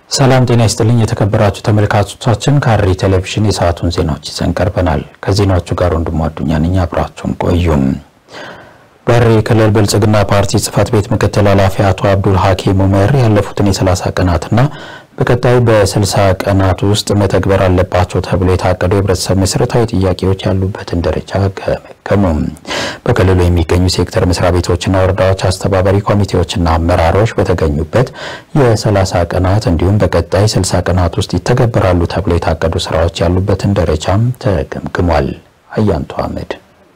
ሰላም ጤና ይስጥልኝ የተከበራችሁ ተመልካቾቻችን፣ ከሐረሪ ቴሌቪዥን የሰዓቱን ዜናዎች ይዘን ቀርበናል። ከዜናዎቹ ጋር ወንድሙ አዱኛ ነኝ። አብራችሁን ቆዩም። በሐረሪ ክልል ብልጽግና ፓርቲ ጽህፈት ቤት ምክትል ኃላፊ አቶ አብዱል ሀኪም ኡመር ያለፉትን የ30 ቀናትና በቀጣይ በ60 ቀናት ውስጥ መተግበር አለባቸው ተብሎ የታቀዱ የህብረተሰብ መሰረታዊ ጥያቄዎች ያሉበትን ደረጃ ገመገሙ። በክልሉ የሚገኙ ሴክተር መስሪያ ቤቶችና ወረዳዎች አስተባባሪ ኮሚቴዎችና አመራሮች በተገኙበት የ30 ቀናት እንዲሁም በቀጣይ 60 ቀናት ውስጥ ይተገበራሉ ተብሎ የታቀዱ ስራዎች ያሉበትን ደረጃም ተገምግሟል። አያንቱ አህመድ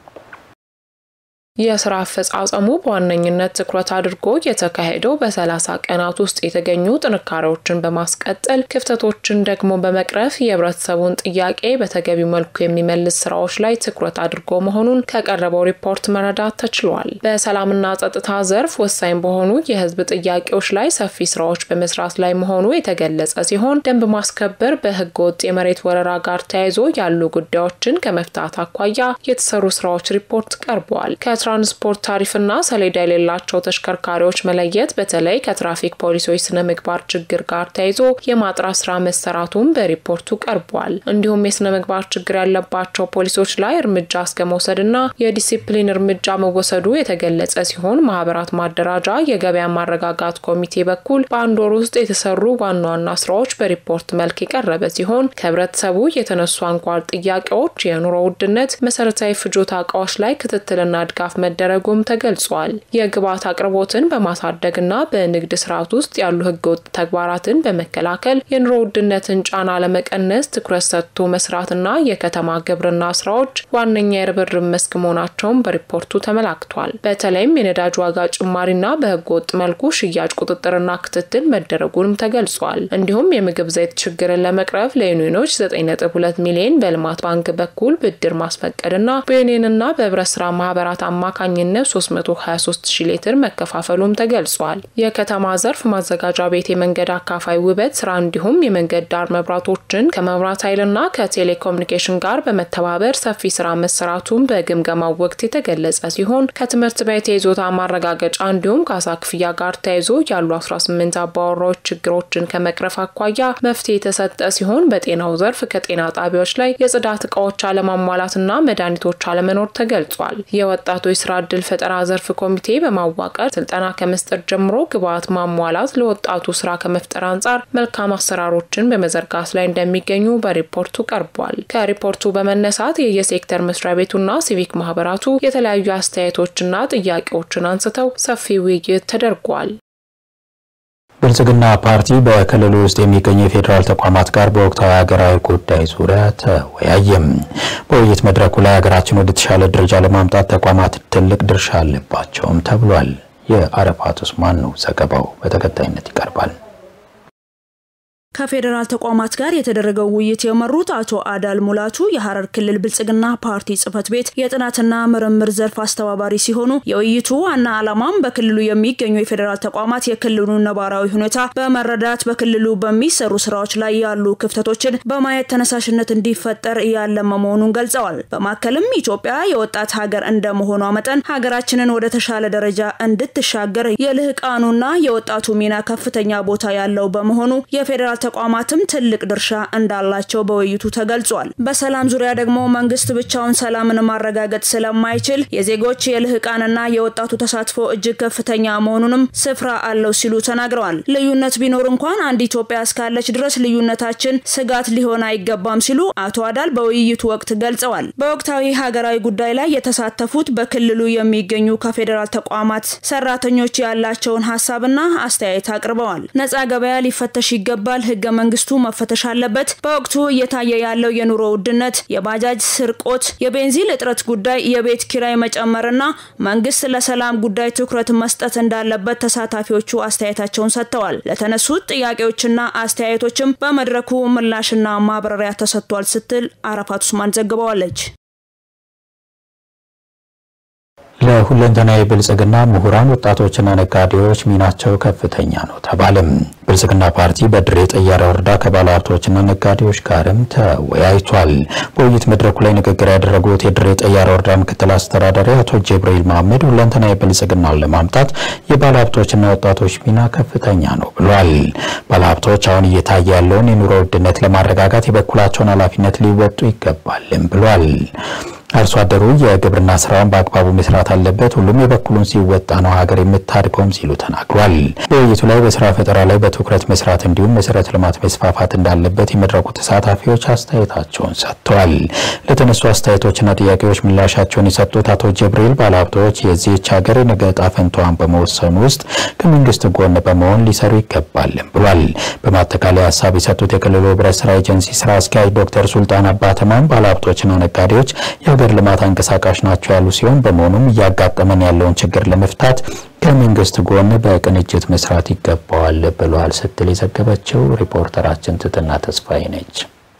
የስራ አፈጻጸሙ በዋነኝነት ትኩረት አድርጎ የተካሄደው በሰላሳ ቀናት ውስጥ የተገኙ ጥንካሬዎችን በማስቀጠል ክፍተቶችን ደግሞ በመቅረፍ የህብረተሰቡን ጥያቄ በተገቢው መልኩ የሚመልስ ስራዎች ላይ ትኩረት አድርጎ መሆኑን ከቀረበው ሪፖርት መረዳት ተችሏል። በሰላምና ጸጥታ ዘርፍ ወሳኝ በሆኑ የህዝብ ጥያቄዎች ላይ ሰፊ ስራዎች በመስራት ላይ መሆኑ የተገለጸ ሲሆን ደንብ ማስከበር፣ በህገ ወጥ የመሬት ወረራ ጋር ተያይዞ ያሉ ጉዳዮችን ከመፍታት አኳያ የተሰሩ ስራዎች ሪፖርት ቀርበዋል። ትራንስፖርት ታሪፍና ሰሌዳ የሌላቸው ተሽከርካሪዎች መለየት በተለይ ከትራፊክ ፖሊሶች ስነ ምግባር ችግር ጋር ተያይዞ የማጥራት ስራ መሰራቱን በሪፖርቱ ቀርቧል። እንዲሁም የስነ ምግባር ችግር ያለባቸው ፖሊሶች ላይ እርምጃ እስከ መውሰድና የዲሲፕሊን እርምጃ መወሰዱ የተገለጸ ሲሆን ማህበራት ማደራጃ፣ የገበያ ማረጋጋት ኮሚቴ በኩል በአንድ ወር ውስጥ የተሰሩ ዋና ዋና ስራዎች በሪፖርት መልክ የቀረበ ሲሆን ከህብረተሰቡ የተነሱ አንኳር ጥያቄዎች የኑሮ ውድነት፣ መሰረታዊ ፍጆታ እቃዎች ላይ ክትትልና ድጋፍ መደረጉም ተገልጿል። የግብዓት አቅርቦትን በማሳደግና በንግድ ስርዓት ውስጥ ያሉ ህገወጥ ተግባራትን በመከላከል የኑሮ ውድነትን ጫና ለመቀነስ ትኩረት ሰጥቶ መስራትና የከተማ ግብርና ስራዎች ዋነኛ የርብርብ መስክ መሆናቸውን በሪፖርቱ ተመላክቷል። በተለይም የነዳጅ ዋጋ ጭማሪና በህገወጥ መልኩ ሽያጭ ቁጥጥርና ክትትል መደረጉንም ተገልጿል። እንዲሁም የምግብ ዘይት ችግርን ለመቅረፍ ለዩኒዮኖች 9.2 ሚሊዮን በልማት ባንክ በኩል ብድር ማስፈቀድና በዩኒየንና በህብረት ስራ ማህበራት አማካኝነት 323 ሺ ሊትር መከፋፈሉም ተገልጿል። የከተማ ዘርፍ ማዘጋጃ ቤት የመንገድ አካፋይ ውበት ስራ እንዲሁም የመንገድ ዳር መብራቶችን ከመብራት ኃይልና ከቴሌኮሙኒኬሽን ጋር በመተባበር ሰፊ ስራ መሰራቱን በግምገማው ወቅት የተገለጸ ሲሆን ከትምህርት ቤት የይዞታ ማረጋገጫ እንዲሁም ካሳ ክፍያ ጋር ተያይዞ ያሉ 18 አባወራዎች ችግሮችን ከመቅረፍ አኳያ መፍትሄ የተሰጠ ሲሆን በጤናው ዘርፍ ከጤና ጣቢያዎች ላይ የጽዳት እቃዎች አለማሟላትና መድኃኒቶች አለመኖር ተገልጿል። የወጣቶች ስራ እድል ፈጠራ ዘርፍ ኮሚቴ በማዋቀር ስልጠና ከመስጠት ጀምሮ ግብዓት ማሟላት ለወጣቱ ስራ ከመፍጠር አንጻር መልካም አሰራሮችን በመዘርጋት ላይ እንደሚገኙ በሪፖርቱ ቀርቧል። ከሪፖርቱ በመነሳት የየሴክተር መስሪያ ቤቱና ሲቪክ ማህበራቱ የተለያዩ አስተያየቶችና ጥያቄዎችን አንስተው ሰፊ ውይይት ተደርጓል። ብልጽግና ፓርቲ በክልሉ ውስጥ የሚገኙ የፌዴራል ተቋማት ጋር በወቅታዊ ሀገራዊ ጉዳይ ዙሪያ ተወያየም። በውይይት መድረኩ ላይ ሀገራችን ወደ ተሻለ ደረጃ ለማምጣት ተቋማት ትልቅ ድርሻ አለባቸውም ተብሏል። የአረፋት ኡስማን ነው ዘገባው፣ በተከታይነት ይቀርባል። ከፌዴራል ተቋማት ጋር የተደረገው ውይይት የመሩት አቶ አዳል ሙላቱ የሐረር ክልል ብልጽግና ፓርቲ ጽህፈት ቤት የጥናትና ምርምር ዘርፍ አስተባባሪ ሲሆኑ የውይይቱ ዋና ዓላማም በክልሉ የሚገኙ የፌዴራል ተቋማት የክልሉን ነባራዊ ሁኔታ በመረዳት በክልሉ በሚሰሩ ስራዎች ላይ ያሉ ክፍተቶችን በማየት ተነሳሽነት እንዲፈጠር ያለመ መሆኑን ገልጸዋል። በማከልም ኢትዮጵያ የወጣት ሀገር እንደመሆኗ መጠን ሀገራችንን ወደ ተሻለ ደረጃ እንድትሻገር የልህቃኑና የወጣቱ ሚና ከፍተኛ ቦታ ያለው በመሆኑ የፌዴራል ተቋማትም ትልቅ ድርሻ እንዳላቸው በውይይቱ ተገልጿል። በሰላም ዙሪያ ደግሞ መንግስት ብቻውን ሰላምን ማረጋገጥ ስለማይችል የዜጎች የልህቃንና የወጣቱ ተሳትፎ እጅግ ከፍተኛ መሆኑንም ስፍራ አለው ሲሉ ተናግረዋል። ልዩነት ቢኖር እንኳን አንድ ኢትዮጵያ እስካለች ድረስ ልዩነታችን ስጋት ሊሆን አይገባም ሲሉ አቶ አዳል በውይይቱ ወቅት ገልጸዋል። በወቅታዊ ሀገራዊ ጉዳይ ላይ የተሳተፉት በክልሉ የሚገኙ ከፌዴራል ተቋማት ሰራተኞች ያላቸውን ሀሳብና አስተያየት አቅርበዋል። ነጻ ገበያ ሊፈተሽ ይገባል ህገ መንግስቱ መፈተሽ አለበት። በወቅቱ እየታየ ያለው የኑሮ ውድነት፣ የባጃጅ ስርቆት፣ የቤንዚን እጥረት ጉዳይ፣ የቤት ኪራይ መጨመርና መንግስት ለሰላም ጉዳይ ትኩረት መስጠት እንዳለበት ተሳታፊዎቹ አስተያየታቸውን ሰጥተዋል። ለተነሱት ጥያቄዎችና አስተያየቶችም በመድረኩ ምላሽና ማብራሪያ ተሰጥቷል ስትል አረፋት ኡስማን ዘግበዋለች። ለሁለንተናዊ ብልጽግና ምሁራን፣ ወጣቶችና ነጋዴዎች ሚናቸው ከፍተኛ ነው ተባለም። ብልጽግና ፓርቲ በድሬ ጠያራ ወረዳ ከባለ ሀብቶችና ነጋዴዎች ጋርም ተወያይቷል። በውይይት መድረኩ ላይ ንግግር ያደረጉት የድሬ ጠያራ ወረዳ ምክትል አስተዳዳሪ አቶ ጅብሪል መሐመድ ሁለንተናዊ ብልጽግናን ለማምጣት የባለ ሀብቶችና ወጣቶች ሚና ከፍተኛ ነው ብሏል። ባለ ሀብቶች አሁን እየታየ ያለውን የኑሮ ውድነት ለማረጋጋት የበኩላቸውን ኃላፊነት ሊወጡ ይገባልም ብሏል። አርሶ አደሩ የግብርና ስራውን በአግባቡ መስራት አለበት፣ ሁሉም የበኩሉን ሲወጣ ነው ሀገር የምታድገውም ሲሉ ተናግሯል። በውይይቱ ላይ በስራ ፈጠራ ላይ በትኩረት መስራት እንዲሁም መሰረተ ልማት መስፋፋት እንዳለበት የመድረኩ ተሳታፊዎች አስተያየታቸውን ሰጥተዋል። ለተነሱ አስተያየቶችና ጥያቄዎች ምላሻቸውን የሰጡት አቶ ጀብሪል ባለሀብቶች የዚህች ሀገር የነገ ዕጣ ፈንታዋን በመወሰኑ ውስጥ ከመንግስት ጎን በመሆን ሊሰሩ ይገባልም ብሏል። በማጠቃለያ ሀሳብ የሰጡት የክልሉ ህብረት ስራ ኤጀንሲ ስራ አስኪያጅ ዶክተር ሱልጣን አባተማም ባለሀብቶችና ነጋዴዎች የሀገር ልማት አንቀሳቃሽ ናቸው ያሉ ሲሆን በመሆኑም እያጋጠመን ያለውን ችግር ለመፍታት ከመንግስት ጎን በቅንጅት መስራት ይገባዋል ብለዋል ስትል የዘገበችው ሪፖርተራችን ትትና ተስፋዬ ነች።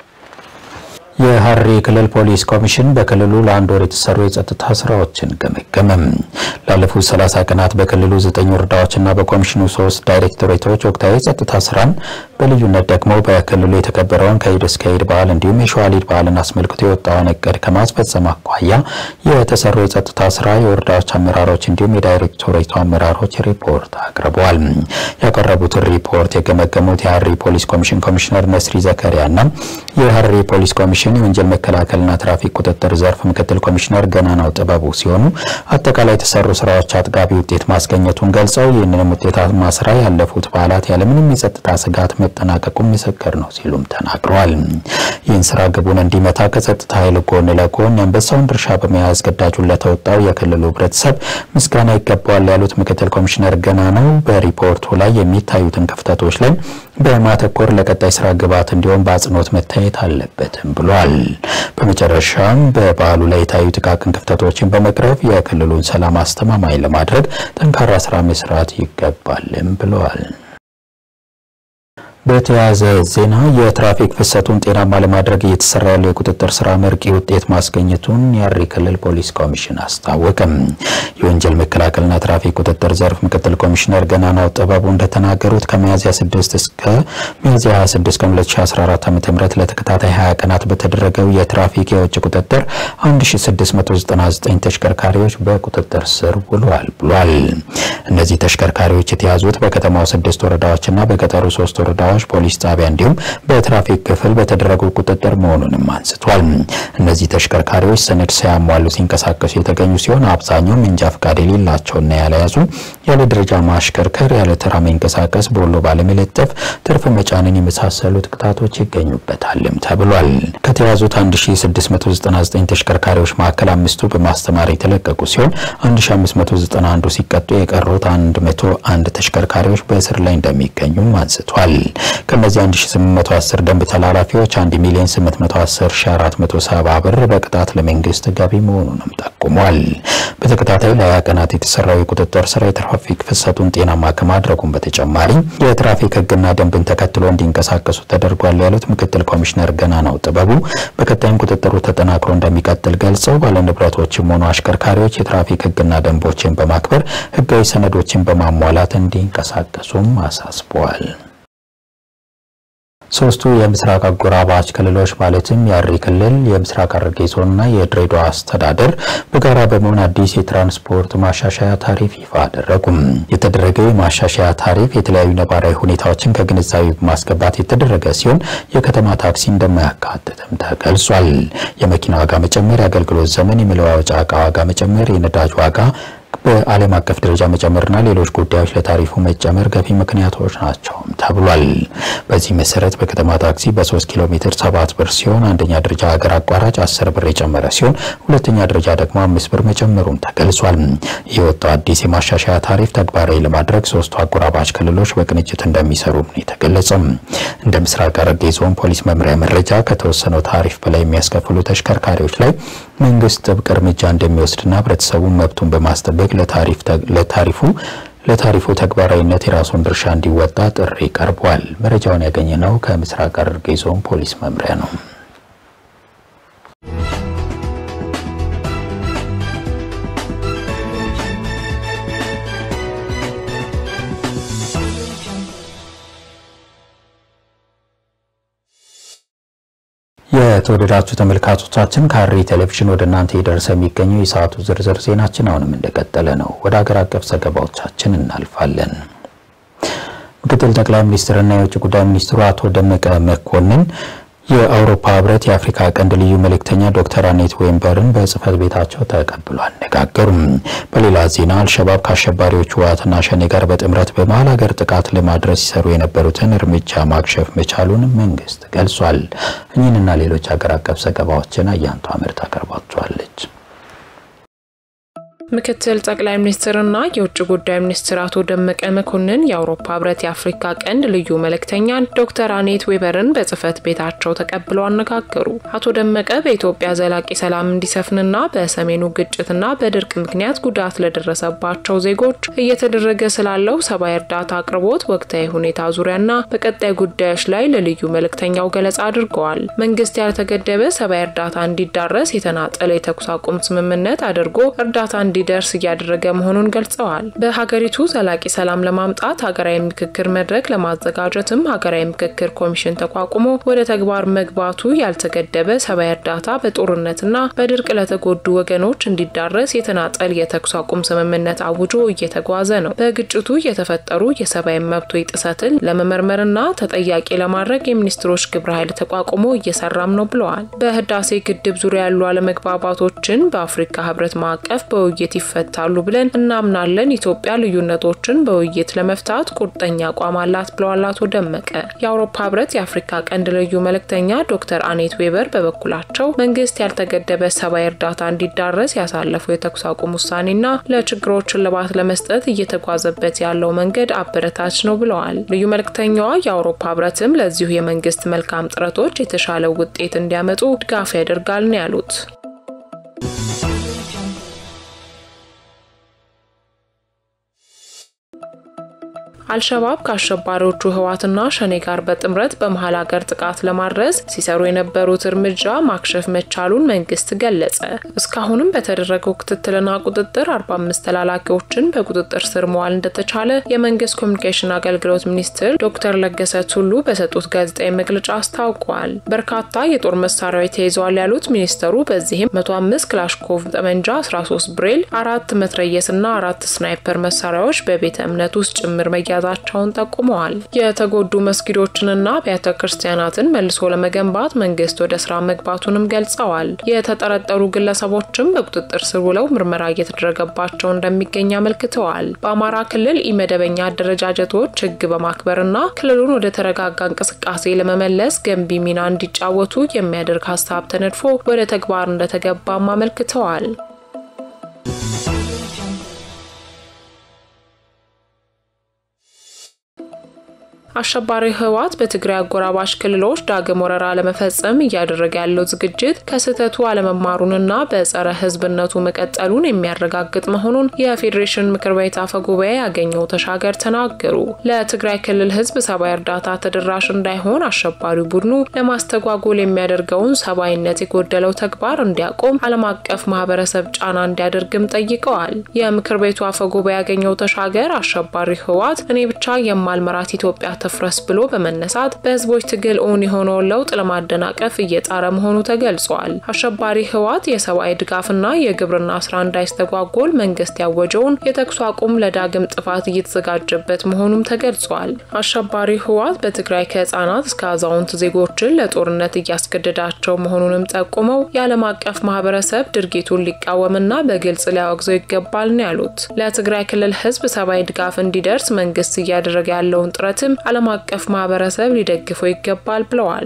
የሐረሪ ክልል ፖሊስ ኮሚሽን በክልሉ ለአንድ ወር የተሰሩ የጸጥታ ስራዎችን ገመገመም። ላለፉት 30 ቀናት በክልሉ ዘጠኝ ወረዳዎችና በኮሚሽኑ ሶስት ዳይሬክቶሬቶች ወቅታዊ የጸጥታ ስራን በልዩነት ደግሞ በክልሉ የተከበረውን ከኢድ እስከ ኢድ በዓል እንዲሁም የሸዋሊድ በዓልን አስመልክቶ የወጣውን እቅድ ከማስፈጸም አኳያ የተሰሩ የጸጥታ ስራ የወረዳዎች አመራሮች እንዲሁም የዳይሬክቶሬቱ አመራሮች ሪፖርት አቅርበዋል። ያቀረቡትን ሪፖርት የገመገሙት የሐረሪ ፖሊስ ኮሚሽን ኮሚሽነር ነስሪ ዘከሪያና የሐረሪ ፖሊስ ኮሚሽን የወንጀል መከላከልና ትራፊክ ቁጥጥር ዘርፍ ምክትል ኮሚሽነር ገናናው ጥበቡ ሲሆኑ አጠቃላይ የተሰሩ ስራዎች አጥጋቢ ውጤት ማስገኘቱን ገልጸው ይህንንም ውጤታማ ስራ ያለፉት በዓላት ያለምንም የጸጥታ ስጋት መጠናቀቁን ምስክር ነው ሲሉም ተናግረዋል። ይህን ስራ ግቡን እንዲመታ ከጸጥታ ኃይል ጎን ለጎን የአንበሳውን ድርሻ በመያዝ ግዳጁን ለተወጣው የክልሉ ህብረተሰብ ምስጋና ይገባዋል ያሉት ምክትል ኮሚሽነር ገናናው በሪፖርቱ ላይ የሚታዩትን ክፍተቶች ላይ በማተኮር ለቀጣይ ስራ ግብዓት እንዲሆን በአጽንኦት መታየት አለበትም ብሏል። በመጨረሻም በበዓሉ ላይ የታዩ ጥቃቅን ክፍተቶችን በመቅረፍ የክልሉን ሰላም አስተማማኝ ለማድረግ ጠንካራ ስራ መስራት ይገባልም ብለዋል። በተያያዘ ዜና የትራፊክ ፍሰቱን ጤናማ ለማድረግ እየተሰራ ያለው የቁጥጥር ስራ መርቂ ውጤት ማስገኘቱን የሐረሪ ክልል ፖሊስ ኮሚሽን አስታወቀም። የወንጀል መከላከልና ትራፊክ ቁጥጥር ዘርፍ ምክትል ኮሚሽነር ገናናው ጥበቡ እንደተናገሩት ከሚያዝያ 6 እስከ ሚያዝያ 26 ቀን 2014 ዓ.ም ለተከታታይ 20 ቀናት በተደረገው የትራፊክ የውጭ ቁጥጥር 1699 ተሽከርካሪዎች በቁጥጥር ስር ውለዋል ብሏል። እነዚህ ተሽከርካሪዎች የተያዙት በከተማው ስድስት ወረዳዎችና በገጠሩ ሶስት ወረዳዎች ፖሊስ ጣቢያ እንዲሁም በትራፊክ ክፍል በተደረጉ ቁጥጥር መሆኑንም አንስቷል። እነዚህ ተሽከርካሪዎች ሰነድ ሳያሟሉ ሲንቀሳቀሱ የተገኙ ሲሆን አብዛኛው መንጃ ፈቃድ የሌላቸውና ያለያዙ፣ ያለ ደረጃ ማሽከርከር፣ ያለ ተራ መንቀሳቀስ፣ ቦሎ ባለመለጠፍ፣ ትርፍ መጫንን የመሳሰሉት ቅጣቶች ይገኙበታልም ተብሏል። ከተያዙት 1699 ተሽከርካሪዎች መካከል አምስቱ በማስተማር የተለቀቁ ሲሆን 1591 ሲቀጡ የቀሩት 101 ተሽከርካሪዎች በእስር ላይ እንደሚገኙም አንስቷል። ከነዚህ 1810 ደንብ ተላላፊዎች 1 ሚሊዮን 810470 ብር በቅጣት ለመንግስት ገቢ መሆኑንም ጠቁሟል። በተከታታይ ለሀያ ቀናት የተሰራው የቁጥጥር ስራ የትራፊክ ፍሰቱን ጤናማ ከማድረጉም በተጨማሪ የትራፊክ ሕግና ደንብን ተከትሎ እንዲንቀሳቀሱ ተደርጓል ያሉት ምክትል ኮሚሽነር ገናናው ጥበቡ በቀጣይም ቁጥጥሩ ተጠናክሮ እንደሚቀጥል ገልጸው ባለንብረቶችም ሆኑ አሽከርካሪዎች የትራፊክ ሕግና ደንቦችን በማክበር ሕጋዊ ሰነዶችን በማሟላት እንዲንቀሳቀሱም አሳስበዋል። ሶስቱ የምስራቅ አጎራባች ክልሎች ማለትም የሐረሪ ክልል፣ የምስራቅ ሐረርጌ ዞንና የድሬዳዋ አስተዳደር በጋራ በመሆን አዲስ የትራንስፖርት ማሻሻያ ታሪፍ ይፋ አደረጉም። የተደረገው የማሻሻያ ታሪፍ የተለያዩ ነባራዊ ሁኔታዎችን ከግንዛቤ በማስገባት የተደረገ ሲሆን የከተማ ታክሲ እንደማያካትትም ተገልጿል። የመኪና ዋጋ መጨመር፣ የአገልግሎት ዘመን፣ የመለዋወጫ ዕቃ ዋጋ መጨመር፣ የነዳጅ ዋጋ በዓለም አቀፍ ደረጃ መጨመርና ሌሎች ጉዳዮች ለታሪፉ መጨመር ገፊ ምክንያቶች ናቸው ተብሏል። በዚህ መሰረት በከተማ ታክሲ በ3 ኪሎ ሜትር 7 ብር ሲሆን አንደኛ ደረጃ ሀገር አቋራጭ 10 ብር የጨመረ ሲሆን ሁለተኛ ደረጃ ደግሞ 5 ብር መጨመሩም ተገልጿል። የወጣው አዲስ የማሻሻያ ታሪፍ ተግባራዊ ለማድረግ ሶስቱ አጎራባች ክልሎች በቅንጅት እንደሚሰሩ ነው የተገለጸው። እንደ ምስራቅ ሐረርጌ ዞን ፖሊስ መምሪያ መረጃ ከተወሰነው ታሪፍ በላይ የሚያስከፍሉ ተሽከርካሪዎች ላይ መንግስት ጥብቅ እርምጃ እንደሚወስድና ህብረተሰቡን መብቱን በማስጠበቅ ለታሪፉ ለታሪፉ ተግባራዊነት የራሱን ድርሻ እንዲወጣ ጥሪ ቀርቧል። መረጃውን ያገኘነው ከምስራቅ ሐረርጌ ዞን ፖሊስ መምሪያ ነው። የተወደዳችሁ ተመልካቾቻችን ከሐረሪ ቴሌቪዥን ወደ እናንተ የደረሰ የሚገኘው የሰዓቱ ዝርዝር ዜናችን አሁንም እንደቀጠለ ነው። ወደ ሀገር አቀፍ ዘገባዎቻችን እናልፋለን። ምክትል ጠቅላይ ሚኒስትርና የውጭ ጉዳይ ሚኒስትሩ አቶ ደመቀ መኮንን የአውሮፓ ህብረት የአፍሪካ ቀንድ ልዩ መልእክተኛ ዶክተር አኔት ዌምበርን በጽህፈት ቤታቸው ተቀብሎ አነጋገሩም። በሌላ ዜና አልሸባብ ከአሸባሪዎቹ ህወሓትና ሸኔ ጋር በጥምረት በመሀል ሀገር ጥቃት ለማድረስ ሲሰሩ የነበሩትን እርምጃ ማክሸፍ መቻሉን መንግስት ገልጿል። እኚህንና ሌሎች ሀገር አቀፍ ዘገባዎችን አያንቱ አምር ታቀርባቸዋለች። ምክትል ጠቅላይ ሚኒስትርና የውጭ ጉዳይ ሚኒስትር አቶ ደመቀ መኮንን የአውሮፓ ህብረት የአፍሪካ ቀንድ ልዩ መልእክተኛን ዶክተር አኔት ዌበርን በጽህፈት ቤታቸው ተቀብለው አነጋገሩ። አቶ ደመቀ በኢትዮጵያ ዘላቂ ሰላም እንዲሰፍንና በሰሜኑ ግጭትና በድርቅ ምክንያት ጉዳት ለደረሰባቸው ዜጎች እየተደረገ ስላለው ሰብአዊ እርዳታ አቅርቦት ወቅታዊ ሁኔታ ዙሪያና በቀጣይ ጉዳዮች ላይ ለልዩ መልእክተኛው ገለጻ አድርገዋል። መንግስት ያልተገደበ ሰብአዊ እርዳታ እንዲዳረስ የተናጠለ የተኩስ አቁም ስምምነት አድርጎ እርዳታ እንዲ ደርስ እያደረገ መሆኑን ገልጸዋል። በሀገሪቱ ዘላቂ ሰላም ለማምጣት ሀገራዊ ምክክር መድረክ ለማዘጋጀትም ሀገራዊ ምክክር ኮሚሽን ተቋቁሞ ወደ ተግባር መግባቱ ያልተገደበ ሰብአዊ እርዳታ በጦርነትና በድርቅ ለተጎዱ ወገኖች እንዲዳረስ የተናጠል የተኩስ አቁም ስምምነት አውጆ እየተጓዘ ነው። በግጭቱ የተፈጠሩ የሰብአዊ መብቶች ጥሰትን ለመመርመርና ተጠያቂ ለማድረግ የሚኒስትሮች ግብረ ኃይል ተቋቁሞ እየሰራም ነው ብለዋል። በህዳሴ ግድብ ዙሪያ ያሉ አለመግባባቶችን በአፍሪካ ህብረት ማዕቀፍ በውይይት ይፈታሉ ብለን እናምናለን። ኢትዮጵያ ልዩነቶችን በውይይት ለመፍታት ቁርጠኛ አቋም አላት ብለዋል አቶ ደመቀ። የአውሮፓ ህብረት የአፍሪካ ቀንድ ልዩ መልእክተኛ ዶክተር አኔት ዌበር በበኩላቸው መንግስት ያልተገደበ ሰብአዊ እርዳታ እንዲዳረስ ያሳለፈው የተኩስ አቁም ውሳኔና ለችግሮች እልባት ለመስጠት እየተጓዘበት ያለው መንገድ አበረታች ነው ብለዋል። ልዩ መልእክተኛዋ የአውሮፓ ህብረትም ለዚሁ የመንግስት መልካም ጥረቶች የተሻለ ውጤት እንዲያመጡ ድጋፍ ያደርጋል ነው ያሉት። አልሸባብ ከአሸባሪዎቹ ህወሓትና ሸኔ ጋር በጥምረት በመሀል ሀገር ጥቃት ለማድረስ ሲሰሩ የነበሩት እርምጃ ማክሸፍ መቻሉን መንግስት ገለጸ። እስካሁንም በተደረገው ክትትልና ቁጥጥር 45 ተላላኪዎችን በቁጥጥር ስር መዋል እንደተቻለ የመንግስት ኮሚኒኬሽን አገልግሎት ሚኒስትር ዶክተር ለገሰ ቱሉ በሰጡት ጋዜጣዊ መግለጫ አስታውቀዋል። በርካታ የጦር መሳሪያዎች ተይዘዋል ያሉት ሚኒስተሩ በዚህም 105 ክላሽኮቭ ጠመንጃ፣ 13 ብሬል፣ አራት መትረየስና አራት ስናይፐር መሳሪያዎች በቤተ እምነት ውስጥ ጭምር መያ መያዛቸውን ጠቁመዋል። የተጎዱ መስጊዶችንና አብያተ ክርስቲያናትን መልሶ ለመገንባት መንግስት ወደ ስራ መግባቱንም ገልጸዋል። የተጠረጠሩ ግለሰቦችም በቁጥጥር ስር ውለው ምርመራ እየተደረገባቸው እንደሚገኝ አመልክተዋል። በአማራ ክልል ኢመደበኛ አደረጃጀቶች ህግ በማክበርና ክልሉን ወደ ተረጋጋ እንቅስቃሴ ለመመለስ ገንቢ ሚና እንዲጫወቱ የሚያደርግ ሀሳብ ተነድፎ ወደ ተግባር እንደተገባም አመልክተዋል። አሸባሪ ህወሓት በትግራይ አጎራባሽ ክልሎች ዳግም ወረራ ለመፈጸም እያደረገ ያለው ዝግጅት ከስህተቱ አለመማሩንና በጸረ ህዝብነቱ መቀጠሉን የሚያረጋግጥ መሆኑን የፌዴሬሽን ምክር ቤት አፈ ጉባኤ ያገኘው ተሻገር ተናገሩ። ለትግራይ ክልል ህዝብ ሰብአዊ እርዳታ ተደራሽ እንዳይሆን አሸባሪው ቡድኑ ለማስተጓጎል የሚያደርገውን ሰብአዊነት የጎደለው ተግባር እንዲያቆም ዓለም አቀፍ ማህበረሰብ ጫና እንዲያደርግም ጠይቀዋል። የምክር ቤቱ አፈ ጉባኤ ያገኘው ተሻገር አሸባሪ ህወሓት እኔ ብቻ የማልመራት ኢትዮጵያ ትፍረስ ብሎ በመነሳት በህዝቦች ትግል እውን የሆነውን ለውጥ ለማደናቀፍ እየጣረ መሆኑ ተገልጿል። አሸባሪ ህወሓት የሰብአዊ ድጋፍና የግብርና ስራ እንዳይስተጓጎል መንግስት ያወጀውን የተኩስ አቁም ለዳግም ጥፋት እየተዘጋጀበት መሆኑም ተገልጿል። አሸባሪ ህወሓት በትግራይ ከህጻናት እስከ አዛውንት ዜጎችን ለጦርነት እያስገደዳቸው መሆኑንም ጠቁመው የዓለም አቀፍ ማህበረሰብ ድርጊቱን ሊቃወምና በግልጽ ሊያወግዘው ይገባል ነው ያሉት። ለትግራይ ክልል ህዝብ ሰብአዊ ድጋፍ እንዲደርስ መንግስት እያደረገ ያለውን ጥረትም ዓለም አቀፍ ማህበረሰብ ሊደግፈው ይገባል ብለዋል።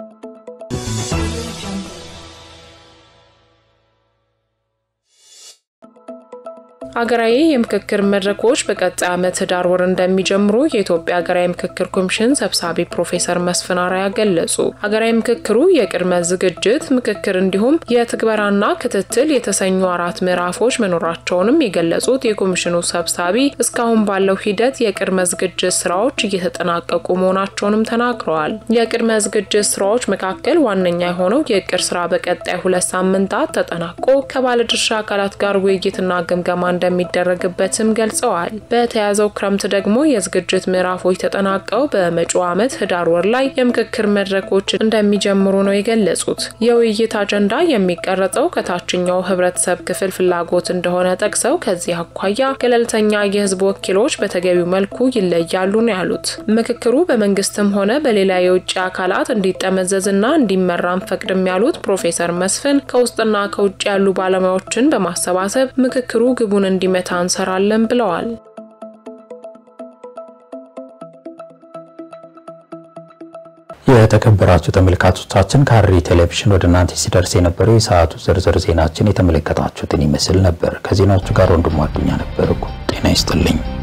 ሀገራዊ የምክክር መድረኮች በቀጣይ ዓመት ህዳር ወር እንደሚጀምሩ የኢትዮጵያ ሀገራዊ ምክክር ኮሚሽን ሰብሳቢ ፕሮፌሰር መስፍን አርአያ ገለጹ። ሀገራዊ ምክክሩ የቅድመ ዝግጅት ምክክር እንዲሁም የትግበራና ክትትል የተሰኙ አራት ምዕራፎች መኖራቸውንም የገለጹት የኮሚሽኑ ሰብሳቢ እስካሁን ባለው ሂደት የቅድመ ዝግጅት ስራዎች እየተጠናቀቁ መሆናቸውንም ተናግረዋል። የቅድመ ዝግጅት ስራዎች መካከል ዋነኛ የሆነው የእቅድ ስራ በቀጣይ ሁለት ሳምንታት ተጠናቆ ከባለድርሻ አካላት ጋር ውይይትና ግምገማ እንደሚደረግበትም ገልጸዋል። በተያዘው ክረምት ደግሞ የዝግጅት ምዕራፎች ተጠናቀው በመጪው ዓመት ህዳር ወር ላይ የምክክር መድረኮች እንደሚጀምሩ ነው የገለጹት። የውይይት አጀንዳ የሚቀረጸው ከታችኛው ህብረተሰብ ክፍል ፍላጎት እንደሆነ ጠቅሰው ከዚህ አኳያ ገለልተኛ የህዝብ ወኪሎች በተገቢው መልኩ ይለያሉ ነው ያሉት። ምክክሩ በመንግስትም ሆነ በሌላ የውጭ አካላት እንዲጠመዘዝና እንዲመራ አንፈቅድም ያሉት ፕሮፌሰር መስፍን ከውስጥና ከውጭ ያሉ ባለሙያዎችን በማሰባሰብ ምክክሩ ግቡን እንዲመታ እንሰራለን ብለዋል። የተከበራችሁ ተመልካቾቻችን ሐረሪ ቴሌቪዥን ወደ እናንተ ሲደርስ የነበረው የሰዓቱ ዝርዝር ዜናችን የተመለከታችሁትን ይመስል ነበር። ከዜናዎቹ ጋር ወንድሙ አዱኛ ነበርኩ። ጤና ይስጥልኝ።